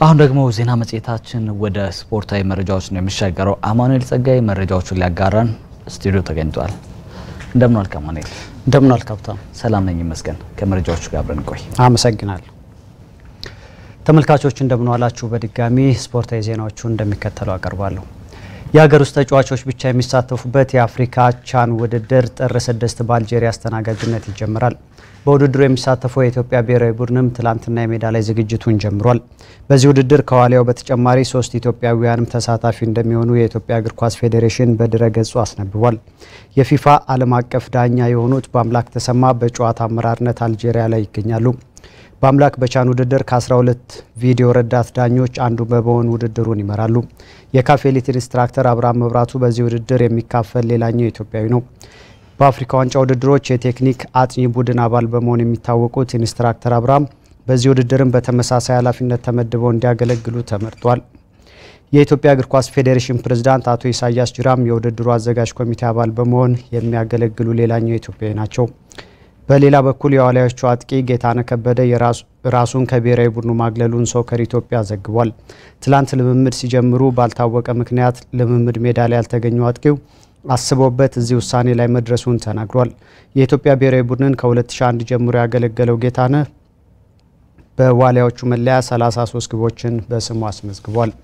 አሁን ደግሞ ዜና መጽሔታችን ወደ ስፖርታዊ መረጃዎች ነው የሚሻገረው። አማኑኤል ጸጋይ መረጃዎቹን ሊያጋራን ስቱዲዮ ተገኝቷል። እንደምን ዋልክ አማኑኤል? እንደምን ዋልክ ሀብታሙ? ሰላም ነኝ ይመስገን። ከመረጃዎቹ ጋር አብረን ቆይ። አመሰግናለሁ። ተመልካቾች እንደምን ዋላችሁ? በድጋሚ ስፖርታዊ ዜናዎቹን እንደሚከተለው አቀርባለሁ። የሀገር ውስጥ ተጫዋቾች ብቻ የሚሳተፉበት የአፍሪካ ቻን ውድድር ጥር ስድስት በአልጄሪያ አስተናጋጅነት ይጀምራል። በውድድሩ የሚሳተፈው የኢትዮጵያ ብሔራዊ ቡድንም ትላንትና የሜዳ ላይ ዝግጅቱን ጀምሯል። በዚህ ውድድር ከዋሊያው በተጨማሪ ሶስት ኢትዮጵያውያንም ተሳታፊ እንደሚሆኑ የኢትዮጵያ እግር ኳስ ፌዴሬሽን በድረ ገጹ አስነብቧል። የፊፋ ዓለም አቀፍ ዳኛ የሆኑት በአምላክ ተሰማ በጨዋታ አመራርነት አልጄሪያ ላይ ይገኛሉ። በአምላክ በቻን ውድድር ከ12 ቪዲዮ ረዳት ዳኞች አንዱ በመሆን ውድድሩን ይመራሉ። የካፍ ኤሊት ኢንስትራክተር አብርሃም መብራቱ በዚህ ውድድር የሚካፈል ሌላኛው ኢትዮጵያዊ ነው። በአፍሪካ ዋንጫ ውድድሮች የቴክኒክ አጥኚ ቡድን አባል በመሆን የሚታወቁት ኢንስትራክተር አብርሃም በዚህ ውድድርም በተመሳሳይ ኃላፊነት ተመድበው እንዲያገለግሉ ተመርጧል። የኢትዮጵያ እግር ኳስ ፌዴሬሽን ፕሬዝዳንት አቶ ኢሳያስ ጅራም የውድድሩ አዘጋጅ ኮሚቴ አባል በመሆን የሚያገለግሉ ሌላኛው ኢትዮጵያዊ ናቸው። በሌላ በኩል የዋሊያዎቹ አጥቂ ጌታነህ ከበደ ራሱን ከብሔራዊ ቡድኑ ማግለሉን ሶከር ኢትዮጵያ ዘግቧል። ትላንት ልምምድ ሲጀምሩ ባልታወቀ ምክንያት ልምምድ ሜዳ ላይ ያልተገኘው አጥቂው አስቦበት እዚህ ውሳኔ ላይ መድረሱን ተናግሯል። የኢትዮጵያ ብሔራዊ ቡድንን ከ2001 ጀምሮ ያገለገለው ጌታነህ በዋሊያዎቹ መለያ 33 ግቦችን በስሙ አስመዝግቧል።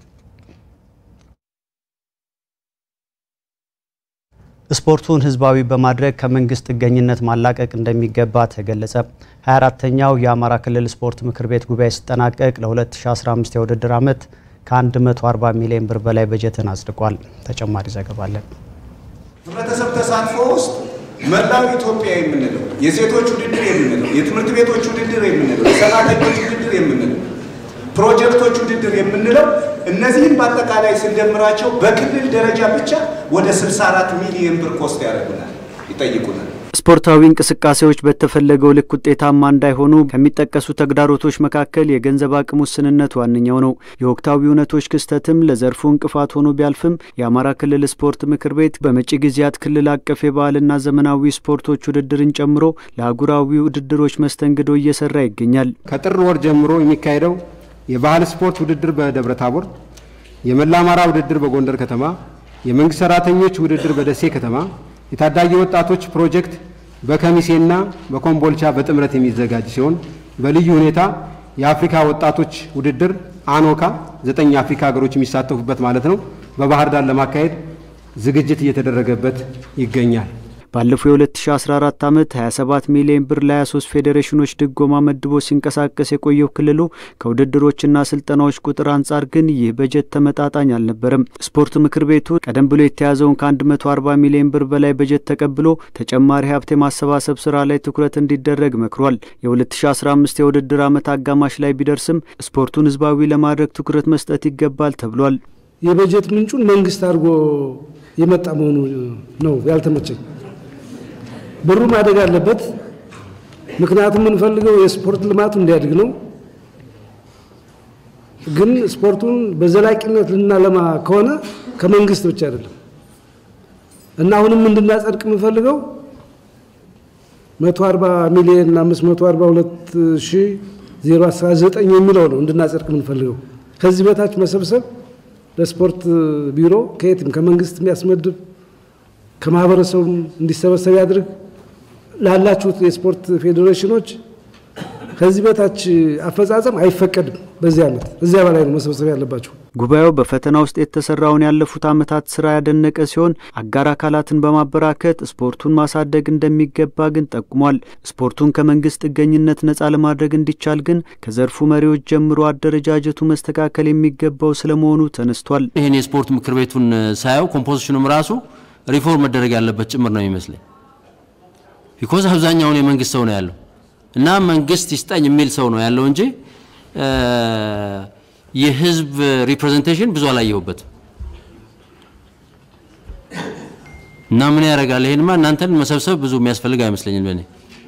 ስፖርቱን ሕዝባዊ በማድረግ ከመንግስት ጥገኝነት ማላቀቅ እንደሚገባ ተገለጸ። 24ተኛው የአማራ ክልል ስፖርት ምክር ቤት ጉባኤ ሲጠናቀቅ ለ2015 የውድድር ዓመት ከ140 ሚሊዮን ብር በላይ በጀትን አጽድቋል። ተጨማሪ ዘገባ አለን። ህብረተሰብ ተሳትፎ ውስጥ መላው ኢትዮጵያ የምንለው የሴቶች ውድድር የምንለው የትምህርት ቤቶች ውድድር የምንለው የሰራተኞች ውድድር የምንለው ፕሮጀክቶች ውድድር የምንለው እነዚህም በአጠቃላይ ስንደምራቸው በክልል ደረጃ ብቻ ወደ 64 ሚሊዮን ብር ኮስት ያደርጉናል ይጠይቁናል። ስፖርታዊ እንቅስቃሴዎች በተፈለገው ልክ ውጤታማ እንዳይሆኑ ከሚጠቀሱ ተግዳሮቶች መካከል የገንዘብ አቅም ውስንነት ዋነኛው ነው። የወቅታዊ እውነቶች ክስተትም ለዘርፉ እንቅፋት ሆኖ ቢያልፍም የአማራ ክልል ስፖርት ምክር ቤት በመጪ ጊዜያት ክልል አቀፍ የባህልና ዘመናዊ ስፖርቶች ውድድርን ጨምሮ ለአህጉራዊ ውድድሮች መስተንግዶ እየሰራ ይገኛል። ከጥር ወር ጀምሮ የሚካሄደው የባህል ስፖርት ውድድር በደብረ ታቦር፣ የመላ አማራ ውድድር በጎንደር ከተማ፣ የመንግስት ሰራተኞች ውድድር በደሴ ከተማ፣ የታዳጊ ወጣቶች ፕሮጀክት በከሚሴና በኮምቦልቻ በጥምረት የሚዘጋጅ ሲሆን በልዩ ሁኔታ የአፍሪካ ወጣቶች ውድድር አኖካ ዘጠኝ የአፍሪካ ሀገሮች የሚሳተፉበት ማለት ነው በባህር ዳር ለማካሄድ ዝግጅት እየተደረገበት ይገኛል። ባለፈው የ2014 ዓመት 27 ሚሊዮን ብር ለ23 ፌዴሬሽኖች ድጎማ መድቦ ሲንቀሳቀስ የቆየው ክልሉ ከውድድሮችና ስልጠናዎች ቁጥር አንጻር ግን ይህ በጀት ተመጣጣኝ አልነበረም። ስፖርት ምክር ቤቱ ቀደም ብሎ የተያዘውን ከ140 ሚሊዮን ብር በላይ በጀት ተቀብሎ ተጨማሪ ሀብት የማሰባሰብ ስራ ላይ ትኩረት እንዲደረግ መክሯል። የ2015 የውድድር ዓመት አጋማሽ ላይ ቢደርስም ስፖርቱን ህዝባዊ ለማድረግ ትኩረት መስጠት ይገባል ተብሏል። የበጀት ምንጩን መንግስት አድርጎ የመጣ መሆኑ ነው ያልተመቸኝ። ብሩ ማደግ አለበት። ምክንያቱም የምንፈልገው የስፖርት ልማቱ እንዲያድግ ነው። ግን ስፖርቱን በዘላቂነት ልናለማ ከሆነ ከመንግስት ብቻ አይደለም እና አሁንም እንድናጸድቅ የምንፈልገው 140 ሚሊዮን 542 ሺህ 019 የሚለው ነው እንድናጸድቅ የምንፈልገው። ከዚህ በታች መሰብሰብ ለስፖርት ቢሮ ከየትም ከመንግስት የሚያስመድብ ከማህበረሰቡም እንዲሰበሰብ ያድርግ። ላላችሁት የስፖርት ፌዴሬሽኖች ከዚህ በታች አፈጻጸም አይፈቀድም። በዚህ ዓመት እዚያ በላይ ነው መሰብሰብ ያለባቸው። ጉባኤው በፈተና ውስጥ የተሰራውን ያለፉት ዓመታት ስራ ያደነቀ ሲሆን አጋር አካላትን በማበራከት ስፖርቱን ማሳደግ እንደሚገባ ግን ጠቁሟል። ስፖርቱን ከመንግስት ጥገኝነት ነጻ ለማድረግ እንዲቻል ግን ከዘርፉ መሪዎች ጀምሮ አደረጃጀቱ መስተካከል የሚገባው ስለመሆኑ ተነስቷል። ይህን የስፖርት ምክር ቤቱን ሳየው ኮምፖዚሽኑም ራሱ ሪፎርም መደረግ ያለበት ጭምር ነው የሚመስለኝ። ቢኮዝ አብዛኛውን የመንግስት ሰው ነው ያለው እና መንግስት ይስጠኝ የሚል ሰው ነው ያለው እንጂ የህዝብ ሪፕሬዘንቴሽን ብዙ አላየሁበትም። እና ምን ያደርጋል? ይሄንማ እናንተን መሰብሰብ ብዙ የሚያስፈልግ አይመስለኝም በእኔ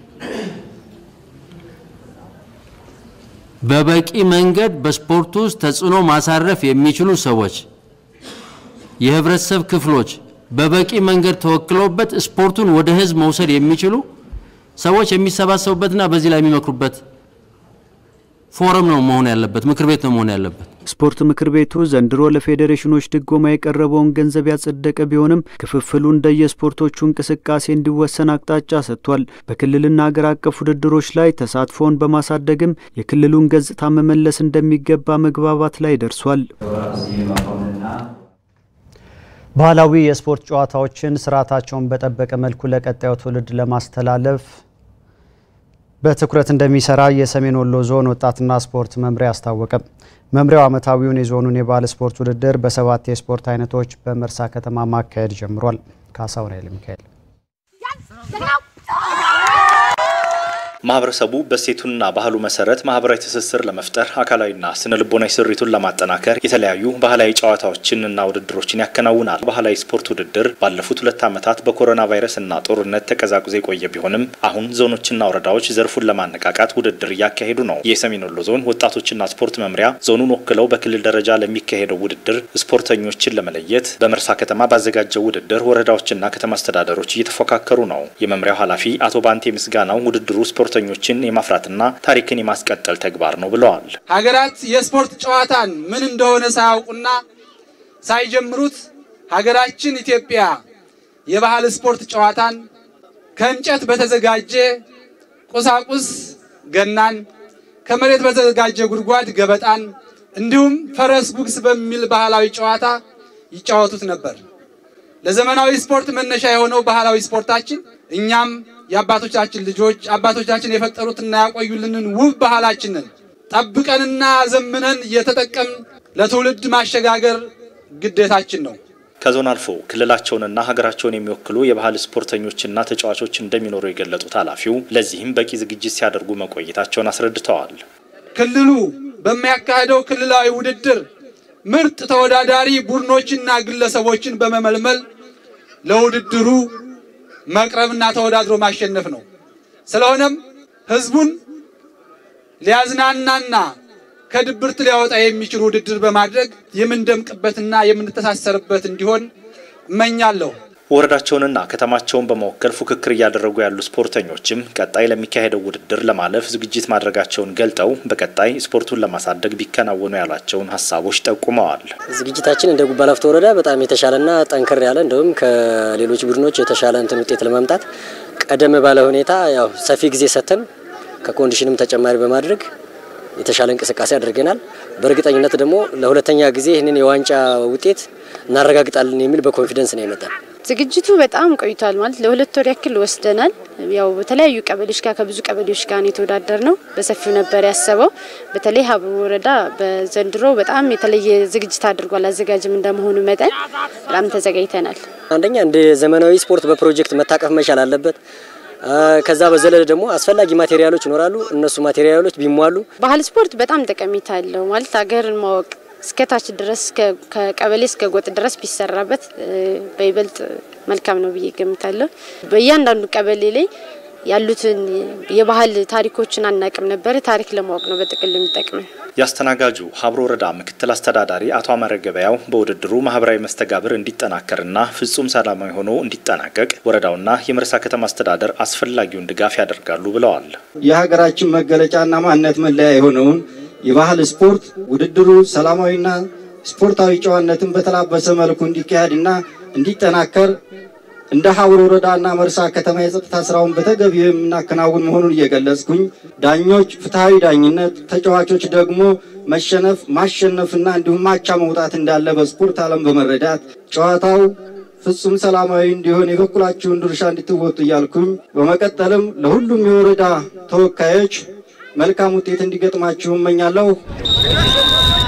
በበቂ መንገድ በስፖርት ውስጥ ተጽዕኖ ማሳረፍ የሚችሉ ሰዎች፣ የህብረተሰብ ክፍሎች በበቂ መንገድ ተወክለውበት ስፖርቱን ወደ ህዝብ መውሰድ የሚችሉ ሰዎች የሚሰባሰቡበትና በዚህ ላይ የሚመክሩበት ፎረም ነው መሆን ያለበት፣ ምክር ቤት ነው መሆን ያለበት። ስፖርት ምክር ቤቱ ዘንድሮ ለፌዴሬሽኖች ድጎማ የቀረበውን ገንዘብ ያጸደቀ ቢሆንም ክፍፍሉ እንደየስፖርቶቹ እንቅስቃሴ እንዲወሰን አቅጣጫ ሰጥቷል። በክልልና ሀገር አቀፍ ውድድሮች ላይ ተሳትፎውን በማሳደግም የክልሉን ገጽታ መመለስ እንደሚገባ መግባባት ላይ ደርሷል። ባህላዊ የስፖርት ጨዋታዎችን ስርዓታቸውን በጠበቀ መልኩ ለቀጣዩ ትውልድ ለማስተላለፍ በትኩረት እንደሚሰራ የሰሜን ወሎ ዞን ወጣትና ስፖርት መምሪያ አስታወቀ። መምሪያው ዓመታዊውን የዞኑን የባህል ስፖርት ውድድር በሰባት የስፖርት አይነቶች በመርሳ ከተማ ማካሄድ ጀምሯል። ካሳሁን ኃይለ ሚካኤል ማህበረሰቡ በሴቱና ባህሉ መሰረት ማህበራዊ ትስስር ለመፍጠር አካላዊና ስነ ልቦናዊ ስሪቱን ለማጠናከር የተለያዩ ባህላዊ ጨዋታዎችን እና ውድድሮችን ያከናውናል። ባህላዊ ስፖርት ውድድር ባለፉት ሁለት ዓመታት በኮሮና ቫይረስ እና ጦርነት ተቀዛቅዞ የቆየ ቢሆንም አሁን ዞኖችና ወረዳዎች ዘርፉን ለማነቃቃት ውድድር እያካሄዱ ነው። የሰሜን ወሎ ዞን ወጣቶችና ስፖርት መምሪያ ዞኑን ወክለው በክልል ደረጃ ለሚካሄደው ውድድር ስፖርተኞችን ለመለየት በመርሳ ከተማ ባዘጋጀው ውድድር ወረዳዎችና ከተማ አስተዳደሮች እየተፎካከሩ ነው። የመምሪያው ኃላፊ አቶ ባንቴ ምስጋናው ውድድሩ ስፖርተኞችን የማፍራትና ታሪክን የማስቀጠል ተግባር ነው ብለዋል። ሀገራት የስፖርት ጨዋታን ምን እንደሆነ ሳያውቁና ሳይጀምሩት ሀገራችን ኢትዮጵያ የባህል ስፖርት ጨዋታን ከእንጨት በተዘጋጀ ቁሳቁስ ገናን፣ ከመሬት በተዘጋጀ ጉድጓድ ገበጣን እንዲሁም ፈረስ ጉግስ በሚል ባህላዊ ጨዋታ ይጫወቱት ነበር። ለዘመናዊ ስፖርት መነሻ የሆነው ባህላዊ ስፖርታችን እኛም የአባቶቻችን ልጆች አባቶቻችን የፈጠሩትና ያቆዩልንን ውብ ባህላችንን ጠብቀንና ዘምነን እየተጠቀምን ለትውልድ ማሸጋገር ግዴታችን ነው። ከዞን አልፎ ክልላቸውንና ሀገራቸውን የሚወክሉ የባህል ስፖርተኞችና ተጫዋቾች እንደሚኖሩ የገለጡት ኃላፊው ለዚህም በቂ ዝግጅት ሲያደርጉ መቆየታቸውን አስረድተዋል። ክልሉ በሚያካሄደው ክልላዊ ውድድር ምርጥ ተወዳዳሪ ቡድኖችና ግለሰቦችን በመመልመል ለውድድሩ መቅረብና ተወዳድሮ ማሸነፍ ነው። ስለሆነም ህዝቡን ሊያዝናናና ከድብርት ሊያወጣ የሚችል ውድድር በማድረግ የምንደምቅበትና የምንተሳሰርበት እንዲሆን እመኛለሁ። ወረዳቸውንና ከተማቸውን በመወከል ፉክክር እያደረጉ ያሉ ስፖርተኞችም ቀጣይ ለሚካሄደው ውድድር ለማለፍ ዝግጅት ማድረጋቸውን ገልጠው በቀጣይ ስፖርቱን ለማሳደግ ቢከናወኑ ያሏቸውን ሀሳቦች ጠቁመዋል። ዝግጅታችን እንደ ጉባ ላፍቶ ወረዳ በጣም የተሻለና ጠንከር ያለ እንዲሁም ከሌሎች ቡድኖች የተሻለ እንትን ውጤት ለማምጣት ቀደም ባለ ሁኔታ ያው ሰፊ ጊዜ ሰጥተን ከኮንዲሽንም ተጨማሪ በማድረግ የተሻለ እንቅስቃሴ አድርገናል። በእርግጠኝነት ደግሞ ለሁለተኛ ጊዜ ይህንን የዋንጫ ውጤት እናረጋግጣለን የሚል በኮንፊደንስ ነው የመጣል። ዝግጅቱ በጣም ቆይቷል። ማለት ለሁለት ወር ያክል ወስደናል። ያው በተለያዩ ቀበሌዎች ጋር ከብዙ ቀበሌዎች ጋር ነው የተወዳደር ነው። በሰፊው ነበር ያሰበው። በተለይ ሀብሩ ወረዳ በዘንድሮ በጣም የተለየ ዝግጅት አድርጓል። አዘጋጅም እንደመሆኑ መጠን በጣም ተዘጋጅተናል። አንደኛ እንደ ዘመናዊ ስፖርት በፕሮጀክት መታቀፍ መቻል አለበት። ከዛ በዘለለ ደግሞ አስፈላጊ ማቴሪያሎች ይኖራሉ። እነሱ ማቴሪያሎች ቢሟሉ ባህል ስፖርት በጣም ጠቀሜታ አለው። ማለት ሀገርን ማወቅ እስከታች ድረስ ከቀበሌ እስከ ጎጥ ድረስ ቢሰራበት በይበልጥ መልካም ነው ብዬ ገምታለሁ። በእያንዳንዱ ቀበሌ ላይ ያሉትን የባህል ታሪኮችን አናቅም ነበር። ታሪክ ለማወቅ ነው በጥቅል የሚጠቅመን። የአስተናጋጁ ሀብሮ ወረዳ ምክትል አስተዳዳሪ አቶ አመረ ገበያው በውድድሩ ማህበራዊ መስተጋብር እንዲጠናከርና ፍጹም ሰላማዊ ሆኖ እንዲጠናቀቅ ወረዳውና የመርሳ ከተማ አስተዳደር አስፈላጊውን ድጋፍ ያደርጋሉ ብለዋል። የሀገራችን መገለጫና ማንነት መለያ የሆነውን የባህል ስፖርት ውድድሩ ሰላማዊና ስፖርታዊ ጨዋነትን በተላበሰ መልኩ እንዲካሄድና እንዲጠናከር እንደ ሀብሮ ወረዳና መርሳ ከተማ የጸጥታ ስራውን በተገቢው የምናከናውን መሆኑን እየገለጽኩኝ ዳኞች ፍትሐዊ ዳኝነት፣ ተጫዋቾች ደግሞ መሸነፍ ማሸነፍና እንዲሁም ማቻ መውጣት እንዳለ በስፖርት ዓለም በመረዳት ጨዋታው ፍጹም ሰላማዊ እንዲሆን የበኩላችሁን ድርሻ እንድትወጡ እያልኩኝ በመቀጠልም ለሁሉም የወረዳ ተወካዮች መልካም ውጤት እንዲገጥማችሁ እመኛለሁ።